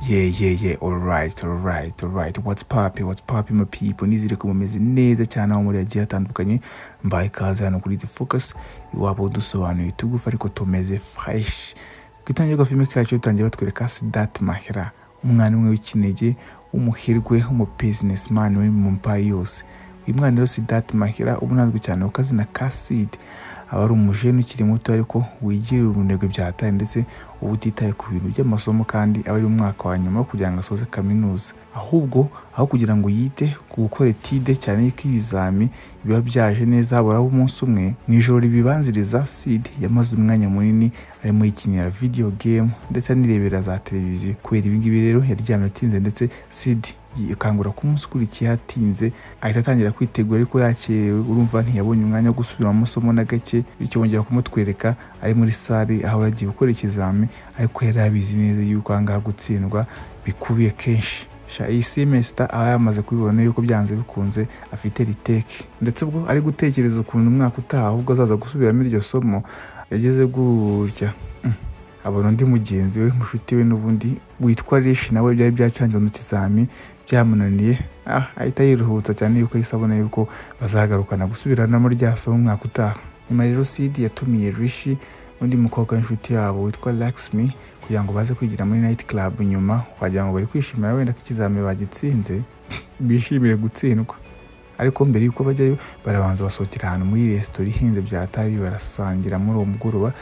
Yeah, yeah, yeah. All right, all right, all right. What's poppin', what's poppin', my people? Nizere ko mumeze neza cyane aho muri agiye atandukanye. Mbaye ikaze hano kuri The Focus. Iwabo dusobanuye tugufa ariko tumeze fresh. Ku itangira filime kacu dutangiye batwereka Sidat Mahira, umwana umwe w'ikinege, umuhirwe, umubusinessman uri mu mpaye yose. Uyu mwana rero Sidat Mahira ubu ntabwo cyane ku kazina ka Sid. aba ari umujene ukiri muto ariko wigirira urunego byatari ndetse uba utitaye ku bintu by'amasomo kandi aba ari umwaka wa nyuma kugira ngo asoze kaminuza ahubwo aho kugira ngo yite ku gukora etide cyane yuko ibizami biba byaje neza haburaho umunsi umwe mu ijoro ribibanziriza sid yamaze umwanya munini arimo yikinira video game ndetse anirebera za televiziyo kubera ibingibi rero yaryamye atinze ndetse sid akangura ko umunsi ukurikiye hatinze ahita atangira kwitegura ariko yakerewe urumva ntiyabonye umwanya wo gusubira mu masomo na gake bityo bongera kumutwereka ari muri sare aho yagiye gukora ikizami ariko yari abizi neza yuko aha ngaha gutsindwa bikubiye kenshi iyi simesita aba yamaze kubibona yuko byanze bikunze afite riteke ndetse ubwo ari gutekereza ukuntu umwaka utaha ahubwo azaza gusubiramo iryo somo yageze gutya abona undi mugenzi we mushuti we n'ubundi witwa rishi nawe byari byacanze mu kizami byamunaniye ahita yiruhutsa cyane yuko ahise abona yuko bazagarukana gusubiranamo rya somo umwaka utaha nyuma rero sidi yatumiye rishi undi mukobwa w'inshuti yabo witwa Laxmi kugira ngo baze kwigira muri night club nyuma wagira ngo bari kwishimira wenda ko ikizami bagitsinze bishimire gutsindwa ariko mbere y'uko bajyayo barabanza basohokera ahantu muri resitora ihenze byatari barasangira muri uwo mugoroba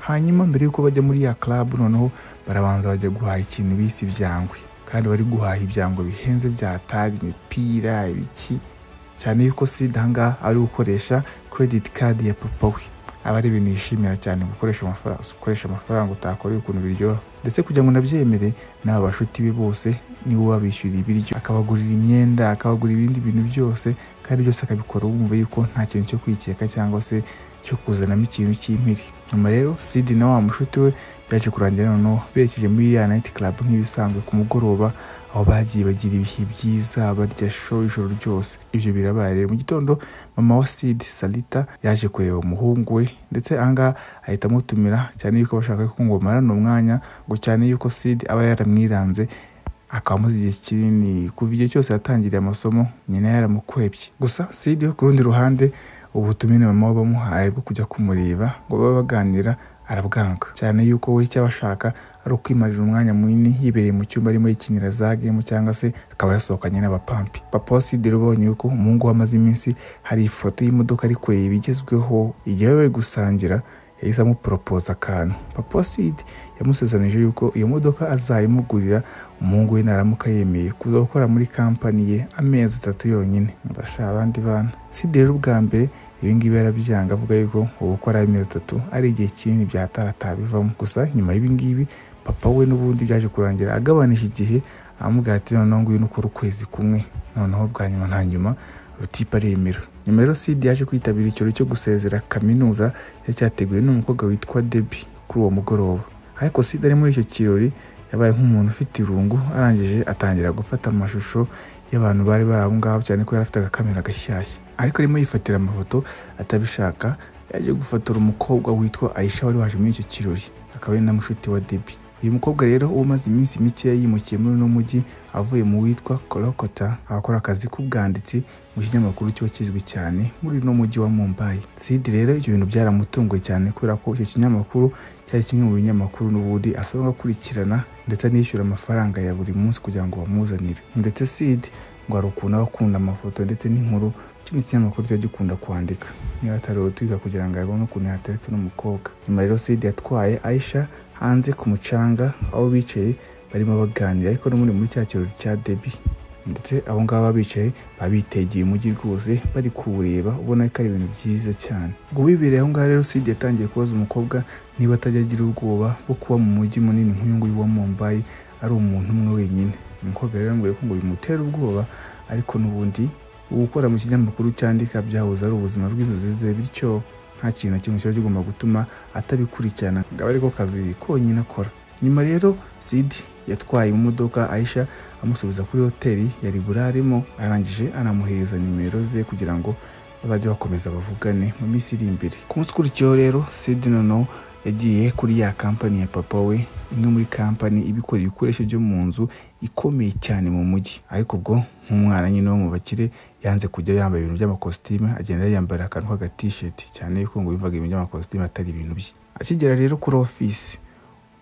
hanyuma mbere y'uko bajya muri ya club noneho barabanza bajya guhaha ikintu bise ibyangwe kandi bari guhaha ibyangwe bihenze byatari imipira ibiki cyane yuko sida ahangaha ari gukoresha credit card ya papa we aba ari ibintu yishimira cyane gukoresha amafaranga ukoresha amafaranga utakoreye ukuntu biryoha ndetse kugira ngo unabyemere n'aba bashuti be bose niwe wabishyuriye ibiryo akabagurira imyenda akabagurira ibindi bintu byose kandi byose akabikora wumva yuko nta kintu cyo kwikeka cyangwa se cyo kuzanamo ikintu cy'impiri nyuma rero sidi na wa mushuti we byaje kurangira noneho berekeje muri ya nayiti karabu nk'ibisanzwe ku mugoroba aho bagiye bagira ibihe byiza barya sho ijoro ryose ibyo birabaye rero mu gitondo mama wa sidi salita yaje kureba umuhungu we ndetse ahangaha ahita amutumira cyane yuko bashaka ko ngo bamarane umwanya ngo cyane yuko sidi aba yaramwiranze akaba amaze igihe kinini kuva igihe cyose yatangiriye amasomo nyina yaramukwebye gusa sidi ku rundi ruhande ubutumire mama we bamuhaye bwo kujya kumureba ngo babe baganira arabwanga cyane yuko we icyo abashaka ari ukwimarira umwanya munini yibereye mu cyumba arimo yikinira za gemu cyangwa se akaba yasohokanye n'abapampi papa wa sidero ubonye yuko umuhungu we amaze iminsi hari ifoto y'imodoka ari kureba igezweho igihe bari gusangira yahise amuporopoza akantu papa wa sidi yamusezeranije yuko iyo modoka azayimugurira umuhungu we naramuka yemeye kuza gukora muri kampani ye amezi atatu yonyine ndashaka abandi bana sidi rero ubwa mbere ibingibi yarabyanga avuga yuko ubu gukora amezi atatu ari igihe kinini byataratabivamo gusa nyuma y'ibingibi papa we n'ubundi byaje kurangira agabanije igihe amubwira ati noneho nguyu nukora ukwezi kumwe noneho bwa nyuma nta nyuma rutipa aremera nyuma rero sidi yaje kwitabira ikirori cyo gusezera kaminuza cyari cyateguwe n'umukobwa witwa debi kuri uwo mugoroba ariko sida ari muri icyo kirori yabaye nk'umuntu ufite irungu arangije atangira gufata amashusho y'abantu bari bari aho ngaho cyane ko yari afite agakamera gashyashya ariko arimo yifatira amafoto atabishaka yaje gufotora umukobwa witwa ayisha wari waje muri icyo kirori akaba ari na mushuti wa debi uyu mukobwa rero umaze iminsi mikeya yimukiye muri uno mujyi avuye mu witwa korokota abakora akazi k'ubwanditsi mu kinyamakuru kiba kizwi cyane muri uno mujyi wa mumbayi sidi rero ibyo bintu byaramutunguye cyane kubera ko icyo kinyamakuru cyari kimwe mu binyamakuru n'ubundi asabwa gukurikirana ndetse anishyura amafaranga ya buri munsi kugira ngo bamuzanire ndetse sidi ngo hari ukuntu aba akunda amafoto ndetse n'inkuru kino kinyamakuru kiba gikunda kwandika niba atari utwika kugira ngo abone ukuntu yateretse n'umukobwa nyuma rero sidi yatwaye ayisha hanze ku mucanga aho bicaye barimo baganira ariko n'ubundi muri cya kirori cya debi ndetse abo ngabo bicaye babitegeye umujyi rwose bari kuwureba ubona ko ari ibintu byiza cyane ubwo wibereye aho ngaho rero sidi yatangiye kubaza umukobwa niba atajya agira ubwoba bwo kuba mu mujyi munini nk'uyu nguyu wa mumbayi ari umuntu umwe wenyine umukobwa rero yambwiye ko ngo bimutera ubwoba ariko n'ubundi gukora mu kinyamakuru cyandika byahoze ari ubuzima bw'inzozi ze bityo nta kintu na kimwe kiba kigomba gutuma atabikurikirana ngo abe ariko kazi konyine akora nyuma rero sidi yatwaye imodoka ayisha amusubiza kuri hoteli yari burarimo arangije anamuhereza nimero ze kugira ngo bazajye bakomeza bavugane mu minsi iri imbere ku munsi ukurikiyeho rero sidi noneho yagiye kuri ya kampani ya papa we imwe muri kampani ibikorera ibikoresho byo mu nzu ikomeye cyane mu mujyi ariko ubwo nk'umwana nyine wo mu bakire yanze kujya yambaye ibintu by'amakositime agenda yambara akantu k'agatisheti cyane yuko ngo bivaga ibintu by'amakositime atari ibintu bye akigera rero kuri ofisi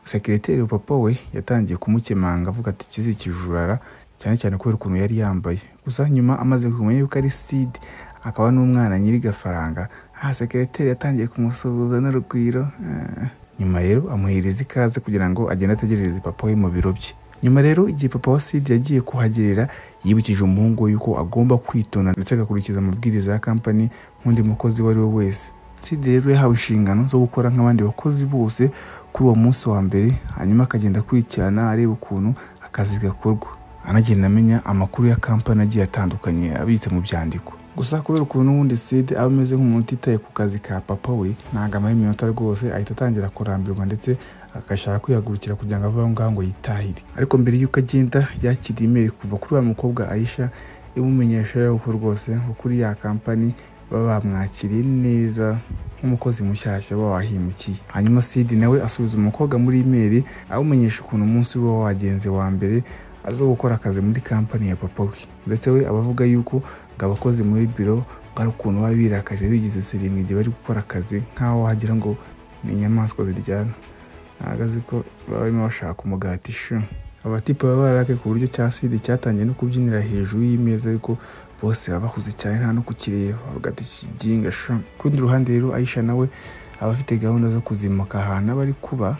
sekireteri papa we yatangiye kumukemanga avuga ati kizikijurara cyane cyane kubera ukuntu yari yambaye gusa nyuma amaze kumenya yuko ari side akaba n'umwana nyiri gafaranga aha sekireteri yatangiye kumusuhuza n'urugwiro eh. nyuma rero amuhereza ikaze kugira ngo agende ategerereze papa we mu biro bye nyuma rero igihe papa wa sidi yagiye kuhagerera yibukije umuhungu we yuko agomba kwitonda ndetse agakurikiza amabwiriza ya kampani nk'undi mukozi uwo ari we wese sidi rero yahawe inshingano zo gukora nk'abandi bakozi bose kuri uwo munsi wa mbere hanyuma akagenda akurikirana areba ukuntu akazi gakorwa anagenda amenya amakuru ya kampani agiye atandukanye abitse mu byandiko gusa kubera ukuntu ubundi side aba ameze nk'umuntu utitaye ku kazi ka papa we ntabwo amara iminota rwose ahita atangira kurambirwa ndetse agashaka kwihagurukira kugira ngo ave aho ngaho ngo yitahire ariko mbere y'uko agenda yakira imeri kuva kuri wa mukobwa ayisha imumenyesha yuko rwose nko kuri ya kampani baba bamwakiriye neza nk'umukozi mushyashya uba wahimukiye hanyuma sidi nawe asubiza umukobwa muri imeri awumenyesha ukuntu umunsi uba wagenze wa mbere aza gukora akazi muri kampani ya papa we ndetse we abavuga yuko ngo abakozi muri biro ari ukuntu baba birakaje bigize seringi igihe bari gukora akazi nk'aho wagira ngo ni inyamaswa ziryana ntabwo azi ko baba barimo bashaka umugati shu abatipe baba bararake ku buryo cya sidi cyatangiye no kubyinira hejuru y'imeza ariko bose baba bahuze cyane nta no kukireba bavuga ati kiginga shu ku rundi ruhande rero ayisha nawe aba afite gahunda zo kuzimuka ahantu aba ari kuba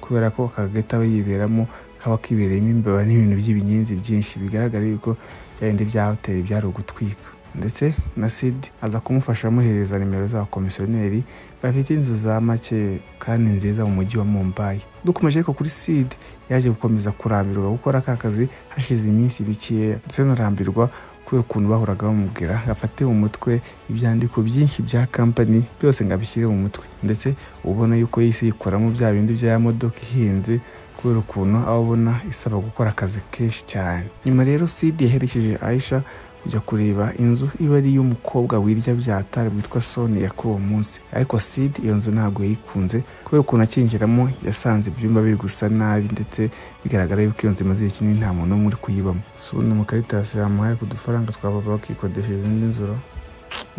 kubera ko akagati aba yiberamo kaba kibereyemo imbeba n'ibintu by'ibinyenzi byinshi bigaragara yuko byarindi bya hoteli byari ugutwika ndetse na sid aza kumufasha amuhereza nimero z'abakomisiyoneri bafite inzu za make kandi nziza mu mujyi wa mumbayi dukomeje ariko kuri sid yaje gukomeza kurambirwa gukora ka kazi hashize iminsi mikeya ndetse anarambirwa kubera ukuntu bahoraga bamubwira gafate mu mutwe ibyandiko byinshi bya kampani byose ngo abishyire mu mutwe ndetse ubona yuko yise yikoramo bya bindi bya modoka ihenze kubera ukuntu aba abona isaba gukora akazi kenshi cyane nyuma rero sidi yaherekeje ayisha kujya kureba inzu iba ari iy'umukobwa wirya byatari witwa sonia kuri uwo munsi ariko sidi iyo nzu ntabwo yayikunze kubera ukuntu akinjiramo yasanze ibyumba biri gusa nabi ndetse bigaragara yuko iyo nzu imaze igihe kinini nta muntu n'umwe uri kuyibamo si ubundi mukaritasi yamuhaye ku dufaranga twa baba bakikodesheje izindi nzuro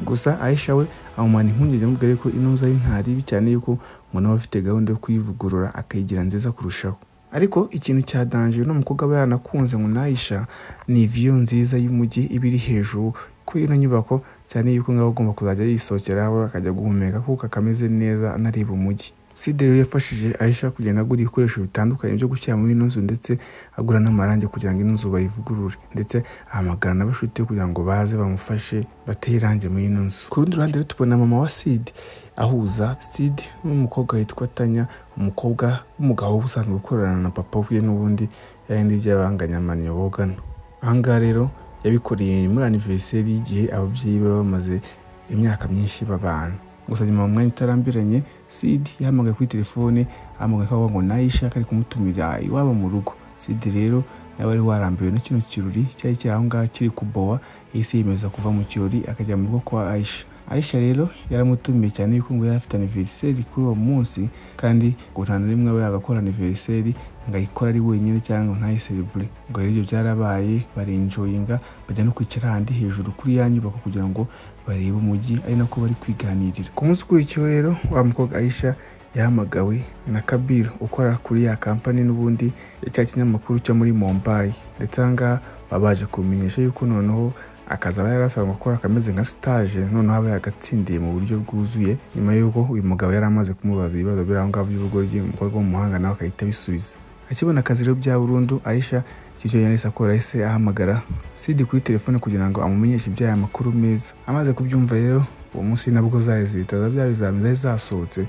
gusa ayisha we amumana impungenge amubwira ko ino nzu ari ntaribi cyane yuko umuntu aba afite gahunda yo kuyivugurura akayigira nziza kurushaho ariko ikintu cya danje n'umukobwa aba yanakunze ngo nayisha ni viyo nziza y'umujyi iba iri hejuru kuri ino nyubako cyane yuko ngaba agomba kuzajya yisohokeraho akajya guhumeka kuko akameze neza anareba umujyi sidero yafashije ayisha kugenda agura ibikoresho bitandukanye byo gushyira muri ino nzu ndetse agura n'amarangi kugira ngo ino nzu bayivugurure ndetse ahamagara n'abashuti kugira ngo baze bamufashe bateye irangi muri ino nzu ku rundi ruhande tubona mama wa sidi ahuza sidi n'umukobwa witwa tanya umukobwa w'umugabo usanzwe ukorana na papa we n'ubundi yayindi by'abanganyamaniyo bogana ahangaha rero yabikoreye muri aniveriseri y'igihe ababyeyi be bamaze imyaka myinshi babana gusa nyuma mu mwanya utarambiranye sidi yahamagaye kuri telefone ahamagaye akavuga ngo nayishaka ari kumutumira iwabo mu rugo sidi rero nawe wari warambiwe na kino kirori cyari kiri aho ngaho kiri kubowa yahise yemeza kuva mu kirori akajya mu rugo kwa ayisha ayisha rero yaramutumiye cyane yuko ngo yari afite aniveriseri kuri uwo munsi kandi ngo nta na rimwe aba yagakora aniveriseri ngo ayikore ari wenyine cyangwa ntayiserebure ubwo rero ibyo byarabaye barenjoyinga bajya no kwicara ahandi hejuru kuri ya nyubako kugira ngo barebe umujyi ari nako bari kwiganirira ku munsi ukurikiyeho rero wa mukobwa ayisha yahamagawe na kabiru ukora kuri ya kampani n'ubundi cya kinyamakuru cyo muri mombayi ndetse aha ngaha baba baje kumenyesha yuko noneho akazi aba yarasabwa gukora akameze nka sitaje noneho aba yagatsindiye mu buryo bwuzuye nyuma y'uko uyu mugabo yari amaze kumubaza ibibazo biri aho ngaho by'ubugoryi umukobwa w'umuhanga nawe agahita abisubiza akibona akazi rero bya burundu ayisha icyo yahise akora yahise ahamagara sidi kuri telefone kugira ngo amumenyeshe iby'aya makuru meza amaze kubyumva rero uwo munsi nabwo zari zihita za bya bizami zari zasohotse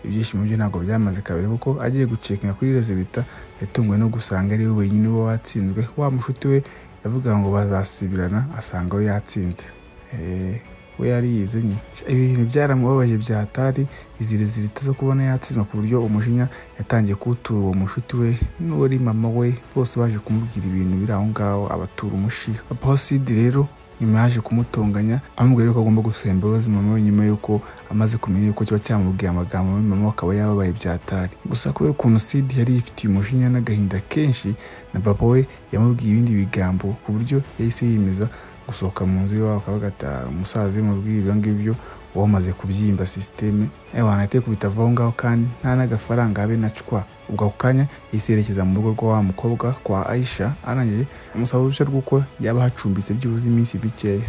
ibyishimo bye ntabwo byamaze kabiri kuko agiye gucekinga kuri rezilita yatunguwe no gusanga ari we wenyine uba watsinzwe wa mushuti we yavuga ngo bazasibirana asanga we yatsinze we yari yize nyine ibi bintu byaramubabaje byatari izi rezilita zo kubona yatsinzwe ku buryo umujinya yatangiye kuwutura uwo mushuti we n'uwari mama we bose baje kumubwira ibintu biri aho ngaho abatura umushiha papa sidi rero nyuma yaje kumutonganya amubwira yuko agomba gusaba imbabazi mama we nyuma yuko amaze kumenya yuko kiba cyamubwiye amagambo mabi mama we akaba yababaye byatari gusa kubera ukuntu sidi yari yifitiye umujinya n'agahinda kenshi na papa we yamubwiye ibindi bigambo ku buryo yahise yiyemeza gusohoka mu nzu iwabo akaba agataha umusaza yamubwiye ibyo ngibyo uba wamaze kubyimba sisiteme abantu ahite kubita aho ngaho kandi nta n'agafaranga habe na cwa ubwo ako kanya yahise yerekeza mu rugo rwa wa mukobwa kwa ayisha arangije amusaba uruhushya rw'uko yaba ahacumbitse byibuze iminsi mikeya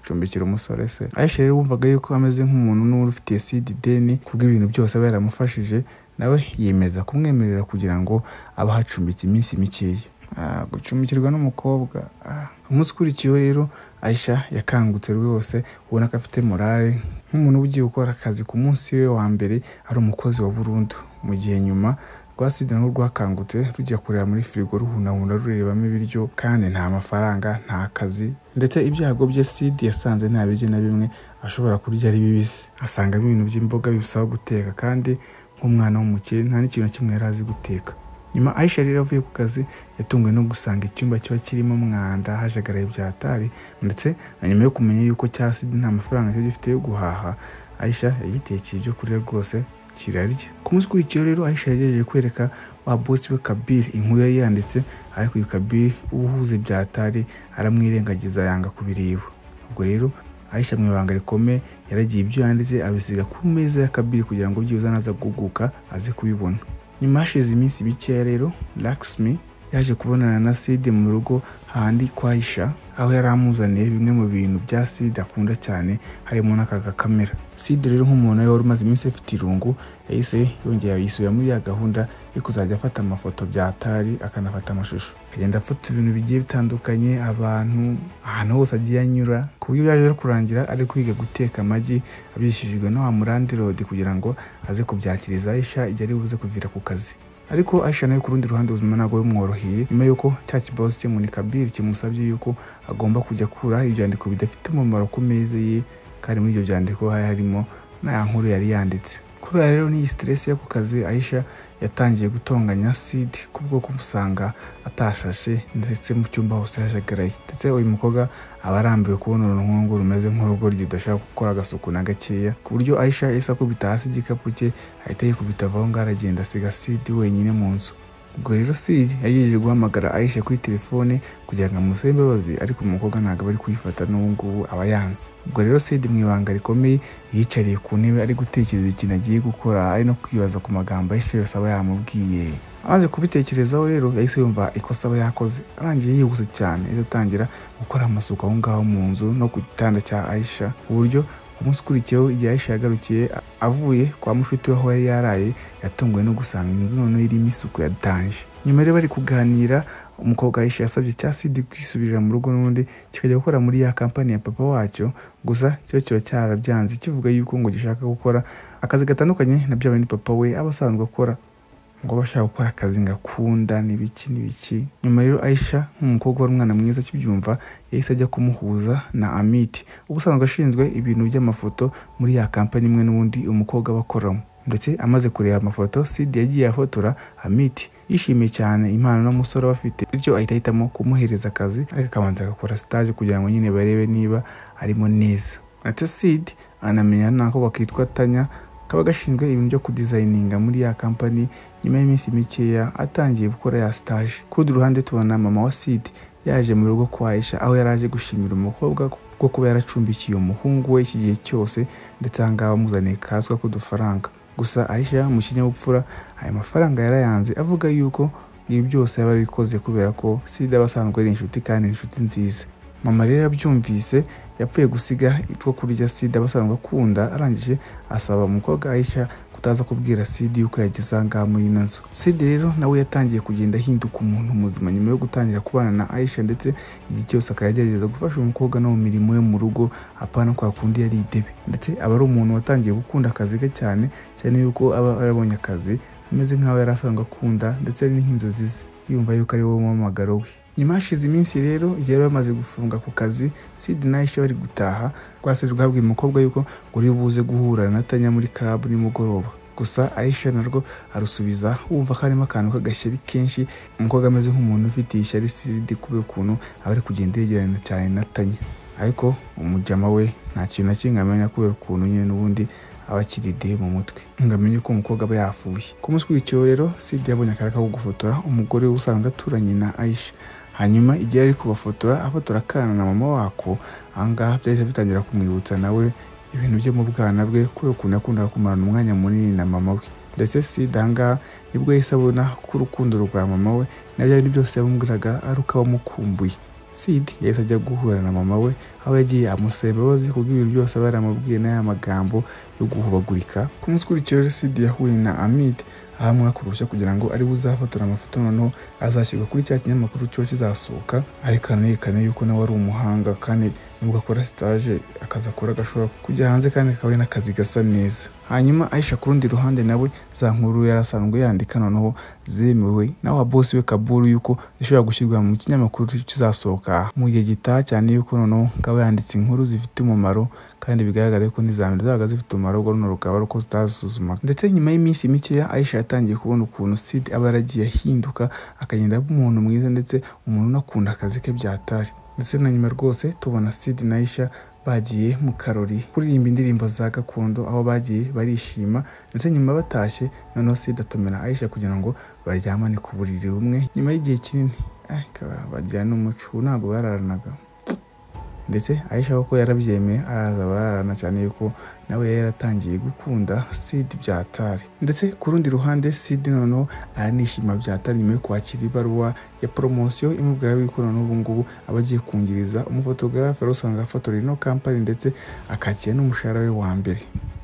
acumbikira umusore se ayisha rero wumvaga yuko ameze nk'umuntu n'uwari ufitiye sida ideni kubw'ibintu byose aba yaramufashije nawe yemeza kumwemerera kugira ngo abe ahacumbitse iminsi mikeya gucumbikirwa n'umukobwa umunsi ukurikiyeho rero ayisha yakangutse rwose ubona ko afite morale nk'umuntu uba ugiye gukora akazi ku munsi we wa mbere ari umukozi wa burundu mu gihe nyuma rwa sida nabo rwakangutse rujya kureba muri firigo ruhunahuna rurebamo ibiryo kandi nta mafaranga nta kazi ndetse ibyago bye sida yasanze nta biryo na bimwe ashobora kurya ari bibisi asangamo ibintu by'imboga bibusaba guteka kandi nk'umwana w'umukire nta n'ikintu na kimwe yari azi guteka nyuma ayisha rero avuye ku kazi yatunguwe no gusanga icyumba kiba kirimo umwanda hajagaraye byatari ndetse na nyuma yo kumenya yuko cya sida nta mafaranga cyo gifite yo guhaha ayisha yagitekeye ibyo kurya rwose kirarya ku munsi ukurikiyeho rero ayisha yagerageje kwereka wa bosi we kabiri inkuru yari yanditse ariko uyu kabiri ubuhuze byatari aramwirengagiza yanga kubireba ubwo rero ayisha mu ibanga rikomeye yaragiye ibyo yanditse abisiga ku meza ya kabiri kugira ngo byibuze naza guguka aze kubibona nyuma hashize iminsi mikeya rero lakisimi yaje kubonana na side mu rugo hahandi kwa Aisha aho yari amuzaniye bimwe mu bintu bya side akunda cyane harimo n'aka gakamera side rero nk'umuntu wari umaze iminsi afite irungu yahise yongera yisubira muri ya gahunda yo kuzajya afata amafoto byatari akanafata amashusho akagenda afata ibintu bigiye bitandukanye abantu ahantu hose agiye anyura ku buryo byaje no kurangira ari kwiga guteka amagi abishijwe no wa murandirodi kugira ngo aze kubyakiriza Aisha igihe ari buze kuvira ku kazi ariko Aisha nayo ku rundi ruhande ubuzima ntabwo bumworoheye nyuma y'uko cya kibazo cye muri kabiri kimusabye yuko agomba kujya akura ibyandiko bidafite umumaro ku meza ye kandi muri ibyo byandiko hari harimo n'aya nkuru yari yanditse kubera rero n'iyi siteresi yo ku kazi Aisha yatangiye gutonganya sidi ku bwoko usanga atashashe ndetse mu cyumba hose hajagaraye ndetse uyu mukobwa aba arambiwe kubona urunkungu rumeze nk'urugo rudashaka gukora agasuku na gakeya ku buryo Aisha isa akubita hasi igikapu cye ahita yikubita avaho ngaho aragenda asiga sidi wenyine mu nzu ubwo rero sidi yagiye guhamagara Aisha kuri telefone kugira ngo amusabe imbabazi ariko umukobwa ntabwo aba ari kuyifata n'ubu ngubu aba yanze ubwo rero sidi mu ibanga rikomeye yiyicariye ku ntebe ari gutekereza ikintu agiye gukora ari no kwibaza ku magambo Aisha yose aba yamubwiye amaze kubitekerezaho rero yahise yumva ikosa aba yakoze arangiye yihuse cyane yahise atangira gukora amasuku aho ngaho mu nzu no ku gitanda cya Aisha ku buryo umunsi ukurikiyeho igihe Aisha yagarukiye avuye kwa mushuti we aho yari yaraye yatunguwe no gusanga inzu noneho irimo isuku ya danje nyuma rero bari kuganira umukobwa Aisha yasabye cya sidi kwisubirira mu rugo n'undi kikajya gukora muri ya kampani ya papa wacyo gusa cyo kiba cyarabyanze kivuga yuko ngo gishaka gukora akazi gatandukanye na bya bindi papa we aba asanzwe akora ngo bashaka gukora akazi ngakunda n'ibiki n'ibiki nyuma rero Aisha nk'umukobwa wari umwana mwiza akibyumva yahise ajya kumuhuza na amiti uba usanzwe ashinzwe ibintu by'amafoto muri ya kampani imwe n'ubundi umukobwa aba akoramo ndetse amaze kureba amafoto sidi yagiye afotora amiti yishimiye cyane impano n'umusore bafite bityo ahita ahitamo kumuhereza akazi ariko akabanza agakora stage kugira ngo nyine barebe niba arimo neza ndetse sidi anamenya n'ako kitwa tanya kaba gashinzwe ibintu byo kudizayininga muri ya kampani nyuma y'iminsi mikeya atangiye gukora ya sitaje ku rundi ruhande tubona mama wa sidi yaje mu rugo kwa Aisha aho yari aje gushimira umukobwa kuko kuba yaracumbikiye umuhungu we iki gihe cyose ndetse aha ngaha bamuzaniye kaswa k'udufaranga gusa Aisha mu kinyabupfura aya mafaranga yarayanze avuga yuko ibi byose yaba abikoze kubera ko sida aba asanzwe ari inshuti kandi inshuti nziza mama rero abyumvise yapfuye gusiga ibyo kurya sida basanzwe akunda arangije asaba umukobwa Aisha kutaza kubwira sidi yuko yageze aha ngaha muri ino nzu sidi rero nawe yatangiye kugenda ahinduka umuntu muzima nyuma yo gutangira kubana na Aisha ndetse igihe cyose akagerageza gufasha umukobwa no mu mirimo yo mu rugo apana kwa kundi yari idebe ndetse aba ari umuntu watangiye gukunda akazi ke cyane cyane yuko aba yarabonye akazi ameze nk'aho yari asanzwe akunda ndetse ari n'inzozi ze yumva yuko ari wowe muhamagaro we nyuma hashize iminsi rero igihe bari bamaze gufunga ku kazi sidi na Aisha bari gutaha rwase rwabwiye umukobwa yuko ngo uri buze guhura na tanya muri club nimugoroba gusa aisha narwo arusubiza wumva ko harimo akantu k'agashyari kenshi umukobwa ameze nk'umuntu ufite ishyari siridi kubera ukuntu aba ari kugenda yegerana cyane na tanya ariko umujama we nta kintu na kimwe amenya kubera ukuntu nyine n'ubundi aba akiri de mu mutwe ngo amenye ko umukobwa aba yafuye ku munsi w'icyo rero sidi yabonye akarere ko gufotora umugore we usanzwe aturanye na aisha hanyuma igihe ari kubafotora afotora akana na mama wako ahangaha byahise bitangira kumwibutsa nawe ibintu byo mu bwana bwe kubera ukuntu yakundaga kumarana umwanya munini na mama we ndetse sida ahangaha nibwo yahise abona ko urukundo rwa mama we na bya bintu byose yamubwiraga ari uko abamukumbuye sidi yahise ajya guhura na mama we aho yagiye amusaba imbabazi kubw'ibintu byose aba yaramubwiye n'aya magambo yo guhubagurika ku munsi ukurikiyeho rero sidi yahuye na amide ahamwa ku ruhushya kugira ngo ariwe uzafotora amafoto noneho azashyirwa kuri cya kinyamakuru cyo kizasohoka arekana yerekana yuko nawe ari umuhanga kandi nubwo akora sitaje akazi akora agashobora kujya hanze kandi akaba ari n'akazi gasa neza hanyuma ahisha ku rundi ruhande nawe za nkuru yari asanzwe yandika noneho zemewe nawe wa bosi we kaburu yuko zishobora gushyirwa mu kinyamakuru kizasohoka mu gihe gitaha cyane yuko noneho akaba yanditse inkuru zifite umumaro kandi bigaragara ko n'izambere zabaga zifite umumaro runo rukaba ari uko zitazisuzumaga ndetse nyuma y'iminsi mikeya ahisha yatangiye kubona ukuntu sid aba yaragiye ahinduka akagenda aba umuntu mwiza ndetse umuntu unakunda akazi ke byatari ndetse na nyuma rwose tubona sid na aisha bagiye mu karori kuririmba indirimbo za gakondo aho bagiye barishima ndetse nyuma batashye noneho sid atumira aisha kugira ngo baryamane ku buriri bumwe nyuma y'igihe kinini bagira n'umuco ubu ntabwo bararanaga ndetse aisha kuko yarabyemeye araza bararana cyane yuko nawe yari yaratangiye gukunda sidi byatari ndetse ku rundi ruhande sidi noneho aranishima byatari nyuma yo kwakira ibaruwa ya poromosiyo imubwira yuko noneho ubu ngubu aba agiye kungiriza umufotogarafe wari usanga afotora ino kampani ndetse akakira n'umushahara we wa mbere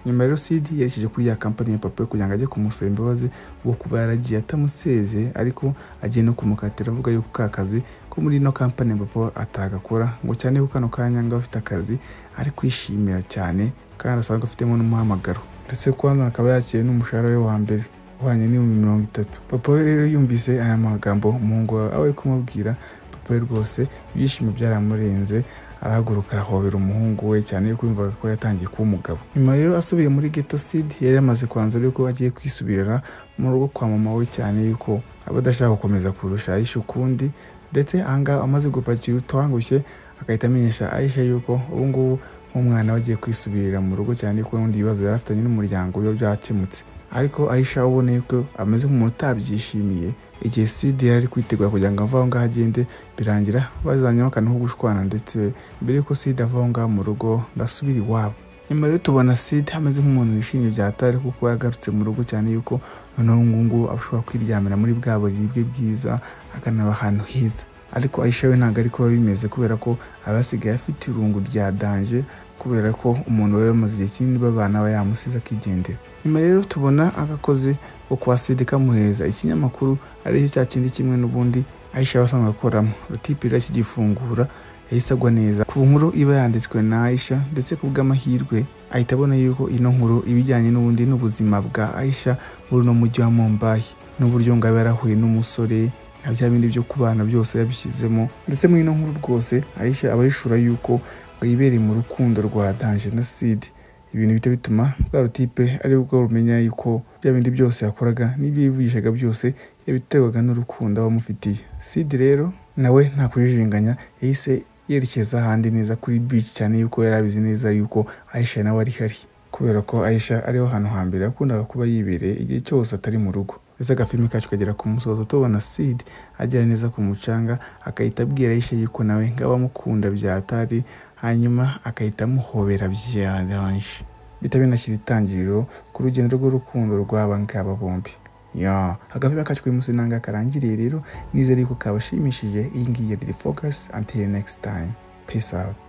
nyuma rero sidi yerekeje kuri ya kampani ya papa kugira ngo ajye kumusaba imbabazi wo kuba yaragiye atamusezeye ariko agiye no kumukatira avuga yuko ka kazi ko muri ino kampani ya papa atagakora ngo cyane ko kano kanya ngo afite akazi ari kwishimira cyane kandi asanzwe afitemo n'umuhamagaro ndetse kwanza akaba yakiriye n'umushahara we wa mbere uhwanye n'ibihumbi mirongo itatu papa we rero yumvise aya magambo umuhungu wawe aba ari kumubwira papa we rwose ibyishimo byaramurenze arahaguruka arahobera umuhungu we cyane yuko yumvaga ko yatangiye kuba umugabo nyuma rero asubiye muri geto sidi yari yamaze kwanzura yuko agiye kwisubirira mu rugo kwa mama we cyane yuko aba adashaka gukomeza kurusha ayisha ukundi ndetse ahangaha amaze gupakira utwangushye agahita amenyesha ayisha yuko ubu ngubu nk'umwana we agiye kwisubirira mu rugo cyane yuko n'ubundi ibibazo yari afitanye n'umuryango we byakemutse ariko ayisha uboneye ko ameze nk'umuntu utabyishimiye igihe sida yari ari kwitegura kugira ngo ave aho ngaho agende birangira bazanyemo akantu ko gushwana ndetse mbere y'uko sida ava aho ngaho mu rugo ngasubira iwabo nyuma rero tubona sida ameze nk'umuntu wishimye byatari kuko yagarutse mu rugo cyane yuko noneho ngubu ashobora kwiryamira muri bwa buriri bwe bwiza akanaba ahantu heza ariko ayisha we ntabwo ari kuba bimeze kubera ko aba asigaye afite irungu rya danje kubera ko umuntu we bamaze igihe kinini babana aba yamusize akigendera nyuma rero tubona agakozi ko kwa sida kamuhereza ikinyamakuru aricyo cya kindi kimwe n'ubundi ayisha wasanzwe akoramo rutipira kigifungura yahise agwa neza ku nkuru iba yanditswe na ayisha ndetse ku bw'amahirwe ahita abona yuko ino nkuru ibijyanye n'ubundi n'ubuzima bwa ayisha muri uno mujyi wa mombayi n'uburyo ngaba yarahuye n'umusore na bya bindi byo kubana byose yabishyizemo ndetse muri ino nkuru rwose ayisha aba yishura yuko ngo yibereye mu rukundo rwa danje na sidi ibintu bihita bituma bwa rutipe ari bwo rumenya yuko bya bindi byose yakoraga n'ibyo yivugishaga byose yabiterwaga n'urukundo aba amufitiye sidi rero nawe nta kujijinganya yahise yerekeza ahandi neza kuri bici cyane yuko yari abizi neza yuko ayisha nawe ari hari kubera ko ayisha ariho hantu hambere yakundaga kuba yibereye igihe cyose atari mu rugo ndetse agafilimi kacu kagera ku musozo tubona sidi agera neza ku mucanga agahita abwira ayisha yuko nawe ngaba amukunda byatari hanyuma agahita amuhobera byaranje bihita binashyira itangiriro ku rugendo rw'urukundo rw'aba ngaba bombi ya agafilimi kacu kuri munsi nanga karangiriye rero nizere yuko kabashimishije iyi ngiyi yari the focus until next time peace out